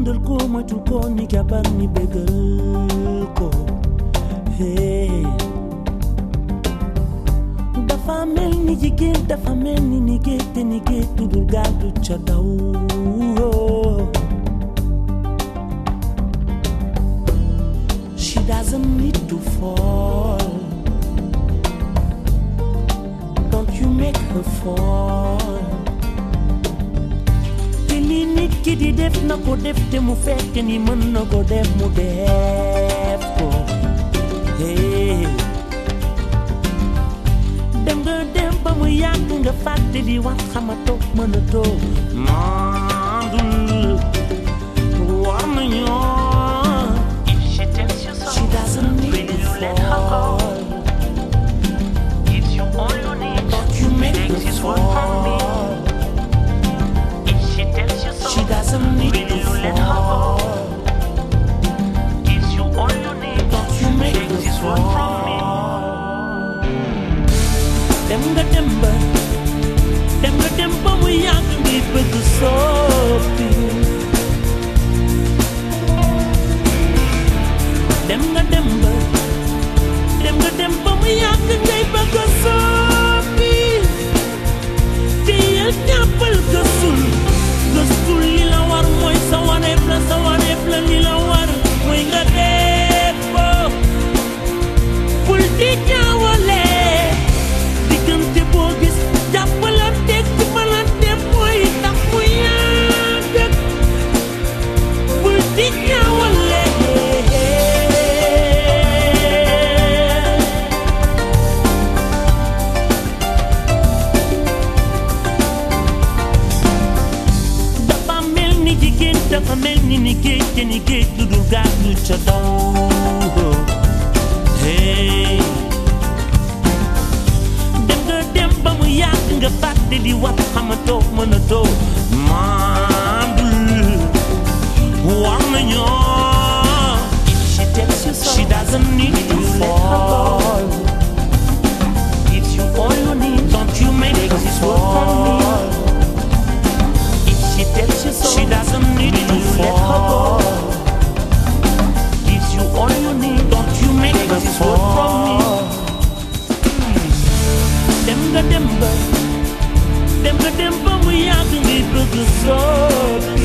jëndal ko moytul ko ni jabar ni bégal ko hey. dafa mel ni jigéen dafa mel ni ni géej te ni géej tudul gaal du ca daw she doesn't need to fall don't you make her fall te li nit ki di def na ko def te mu fekk ni mën na ko def mu def ko hey. dem nga dem ba mu yàgg nga fàtte di wax xamatoo mënatoo mandul war nañoo If she tells you she so, doesn't need will to you let her go? fall If you all you need, don't you make take her this word from me. fall If she tells you so, she doesn't need will to you let her go? fall If you all you need, don't you make take her this word from me. fall dem nga dem ba dem nga dem ba mu yàgg ngi bëgg soppi dem nga dem ba dem nga dem ba mu yàgg ngay bëgg soppi te yel jàppal gëstul gëstul li la war mooy sa wareef la sa wareef la li la war mooy nga def ko bul di jaawale diggante boo gis jàppalante dimbalante mooy tax mu yàgg bul di jaawale dafa mel ni jigéen dafa mel ni ni géej te ni géej lu dul gaal du ca daw hey dem nga dem ba mu yàgg nga fàtte di wax xamatoo mënatoo mandul war nañoo If she tells you so, she doesn't need to fall if you all you need, don't you make take her this word from me. fall If she tells you so, she doesn't need to will you let her go? fall If you all you need, don't you make take her this word from me. fall dem nga dem ba dem nga dem ba mu yàgg ngay bëgg soob